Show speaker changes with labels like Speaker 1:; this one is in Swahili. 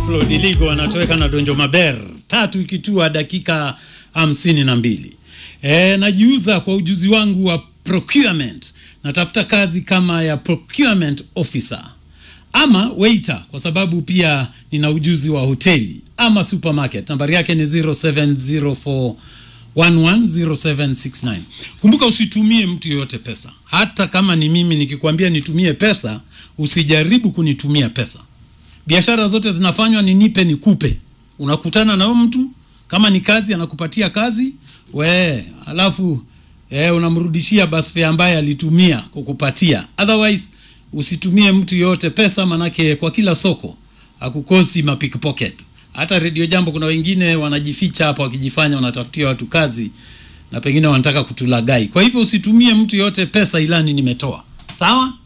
Speaker 1: Flo Diligo anatoweka na Donjo Maber, tatu ikitua dakika hamsini na mbili. E, najiuza kwa ujuzi wangu wa procurement. Natafuta kazi kama ya procurement officer ama waiter, kwa sababu pia nina ujuzi wa hoteli ama supermarket. Nambari yake ni 0704 110769. Kumbuka usitumie mtu yoyote pesa, hata kama ni mimi nikikwambia nitumie pesa, usijaribu kunitumia pesa. Biashara zote zinafanywa ni nipe nikupe. Unakutana na huyo mtu, kama ni kazi anakupatia kazi we, alafu eh, unamrudishia basi fare ambaye alitumia kukupatia. Otherwise usitumie mtu yoyote pesa, manake kwa kila soko hakukosi mapickpocket. Hata redio Jambo kuna wengine wanajificha hapa wakijifanya wanatafutia watu kazi na pengine wanataka kutulagai. Kwa hivyo usitumie mtu yoyote pesa ilani nimetoa. Sawa?